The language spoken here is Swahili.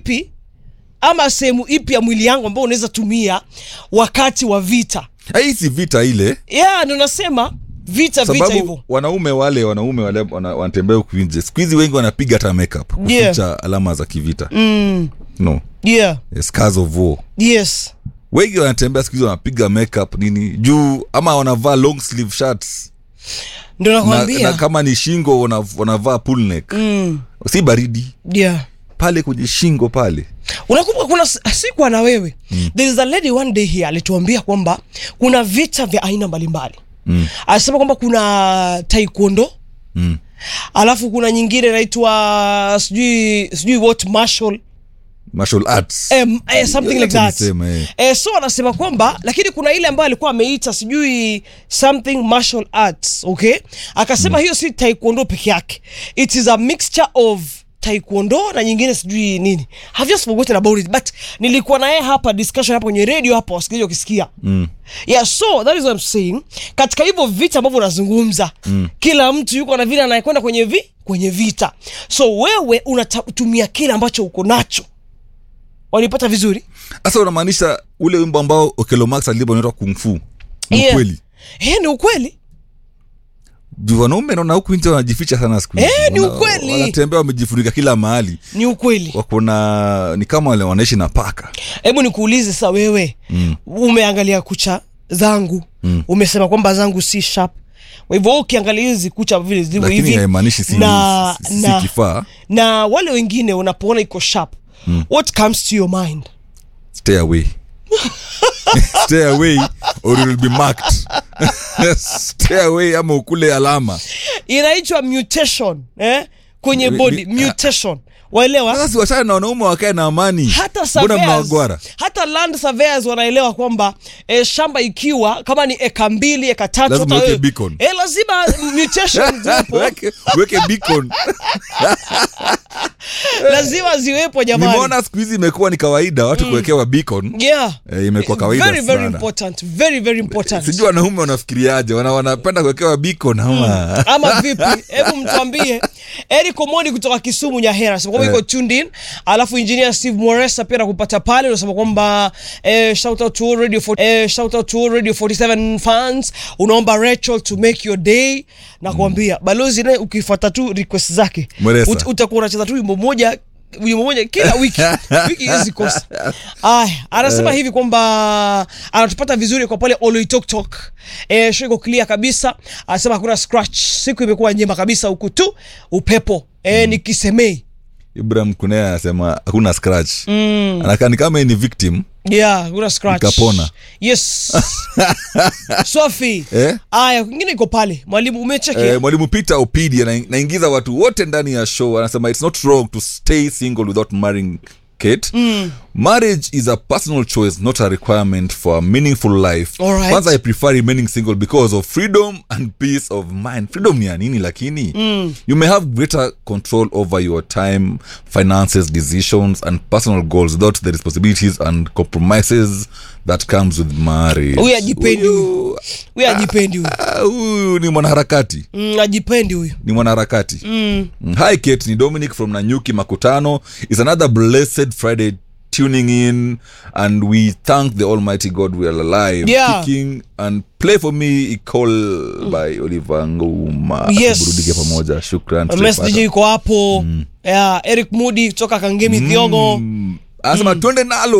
ipi ama sehemu ipi ya mwili yangu ambao unaweza tumia wakati wa vita hii si vita ile yeah ndo nasema vita vita sababu hivyo wanaume wale wanaume wale wana- wanatembea huku nje siku hizi wengi wanapiga hata makeup kuficha Yeah. alama za kivita mm, no yeah scars of war yes wengi wanatembea siku hizi wanapiga makeup nini juu ama wanavaa long sleeve shirts ndo na, nakwambia na kama ni shingo wana- wanavaa pull neck mm, si baridi yeah pale kwenye shingo pale unakumbuka kuna s- sikuwa na wewe mm. there is a lady one day here alituambia kwamba kuna vita vya aina mbalimbali mm. alisema kwamba kuna taekwondo Mm. alafu kuna nyingine inaitwa sijui sijui what martial martial arts um, eh, something like Yote that nisema, eh. eh, so anasema kwamba lakini kuna ile ambayo alikuwa ameita sijui something martial arts okay akasema hiyo si taekwondo peke yake it is a mixture of taekwondo na nyingine sijui nini have just forgotten about it but nilikuwa naye hapa discussion hapa kwenye radio hapa wasikilizaji wakisikia mm. yeah so that is what I'm saying katika hivyo vita ambavyo unazungumza mm. kila mtu yuko na vile anayekwenda kwenye vi kwenye vita so wewe unatumia kile ambacho uko nacho walipata vizuri sasa unamaanisha ule wimbo ambao okelomax alibo unaitwa kungfu ni Yeah. ukweli Eh, ni ukweli juu wanaume naona huku nje wanajificha sana siku hizi. Eh, ni Wana- ukweli. wanatembea wamejifurika kila mahali ni ukweli wako na ni kama wale wanaishi na paka hebu nikuulize sa wewe Mm. umeangalia kucha zangu Mm. umesema kwamba zangu si sharp kwa hivyo wewe ukiangalia hizi kucha vile zilivyo lakini hivi haimaanishi si, na, si, si na, kifaa na wale wengine unapoona iko sharp Mm. what comes to your mind stay away stay away or you will be marked stay away ama ukule alama inaitwa mutation eh? kwenye Mi- body mi- mutation waelewa sasa si wachana na wanaume wakae na amani hata mbona surveyors, mnawagwara hata land surveyors wanaelewa kwamba e, shamba ikiwa kama ni eka mbili eka tatu Lazima hata uweke wewe- beacon. e, lazima mutation ziwepo weke, weke beacon lazima ziwepo jamani nimeona siku hizi imekuwa ni kawaida watu kuwekewa beacon yeah eh, imekuwa kawaida very very sana important very very important sijui wanaume wanafikiriaje wana, wanapenda kuwekewa beacon ama ama vipi hebu mtuambie eric omoni kutoka kisumu nyahera anasema kwamba Eh. iko tuned in alafu engineer steve moresa pia nakupata pale unasema kwamba eh, shout out to all radio for, eh, shout out to all radio 47 fans unaomba rachel to make your day na kuambia balozi naye ukifuata tu request zake Moresa. ut, utakuwa unacheza tu wimbo moja wimbo moja kila wiki wiki hizi kosa aya anasema hivi kwamba anatupata vizuri kwa pale oloitoktok e, show iko clear kabisa anasema hakuna scratch siku imekuwa njema kabisa huku tu upepo e, ni kisemei ibrahim kunea anasema hakuna scratch mm. anakaa ni kama yeye ni victim yeah hakuna scratch Ikapona. yes sofi Eh? aya kwingine iko pale mwalimu umecheki Eh, mwalimu peter opidi ana- naingiza watu wote ndani ya show anasema it's not wrong to stay single without marrying kate mm. marriage is a personal choice not a requirement for a meaningful life Alright. kwanza i prefer remaining single because of freedom and peace of mind freedom ni ya nini lakini mm. you may have greater control over your time finances decisions and personal goals without the responsibilities and compromises that comes with marriage Huyu hajipendi Huyu- huyu ajipendi huyu ah, huyu ni mwanaharakati mm, ajipendi huyu ni mwanaharakati mm. hi kate ni dominic from nanyuki makutano is another blessed friday tuning in and we thank the almighty god we are alive Yeah. Kicking and play for me icall by oliver nguma Yes. burudike pamoja shukran msdj tutapata. yuko hapo yeah, eric mudi kutoka kangemi thiongo Mm. anasema twende nalo